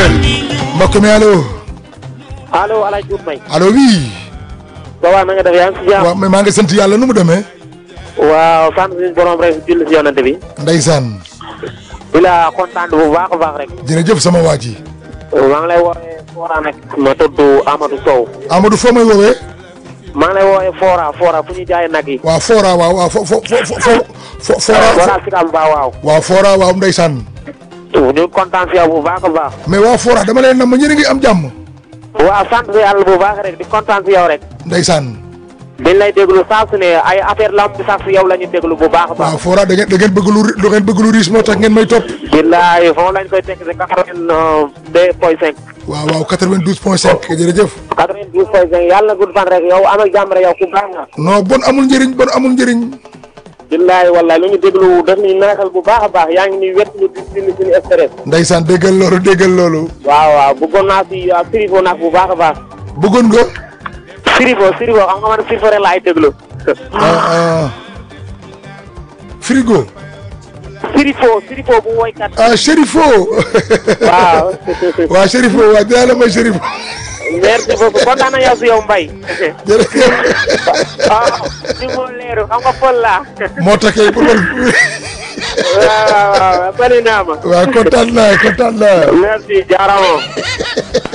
mbokk mi allo allo El Hadj Diouf Mbaye. allo oui. waaw na nga def yaa ngi si jàmm. waaw mais maa ngi sant yàlla nu mu demee. waaw sant suñu borom rek julli si yonante bi. ndeysaan. di la kontaan bu baax a baax rek. jërëjëf sama waa ji. maa ngi lay woowee Fora nag. ma tudd Amadou Sow. Amadou foo may woowee. maa ngi lay woowee Fora Fora fu ñu jaayee nag yi. waaw Fora waaw waaw fo fo fo fo Fora. Fora si kam ba waaw. waaw Fora waaw ndeysaan. ñu kontaan si yow bu baax a baax. mais waa Fora dama leen nam ma ñeneen ngi am jàmm. waaw sant si yàlla bu baax rek di kontaan si yow rek. ndeysaan. dañ lay déglu saa su ne ay affaire lamb bi sax si yow la ñu déglu bu baax a baax. waaw Fora da ngeen da ngeen bëgg lu da ngeen bëgg lu riis moo tax ngeen may topp. billaay foofu lañ koy teg si quatre-vingt-deux point cinq. waaw waaw 92 point 5 jërëjëf. quatre-vingt-douze point cinq yàlla na gudd fan rek yow amal jàmm rek yow ku baax nga. non bon amul njëriñ bon amul njëriñ. billaay wallaay lu ñu déglu daf ñuy neexal bu baax a baax yaa ngi ni wet ñu di dindi suñu stress. ndeysaan déggal loolu déggal loolu. waaw waaw bëggoon naa si sirifo nag bu baax a baax. bëggoon nga. sirifo sirifo xam nga man sirifo rek laay déglu. ah ah. frigo. sirifo sirifo bu woykat. ah Chérifo. waaw. waaw Chérifo waaw dinaa la may Chérifo. merci beaucoup kontaan na yow si yow Mbaye. jërëjëf. ah ni moo leeru xam nga Pël laa. moo tax kay pour man. waaw waaw waaw bëri naa ma. waaw kontaan naa kontaan naa. merci jaaraama.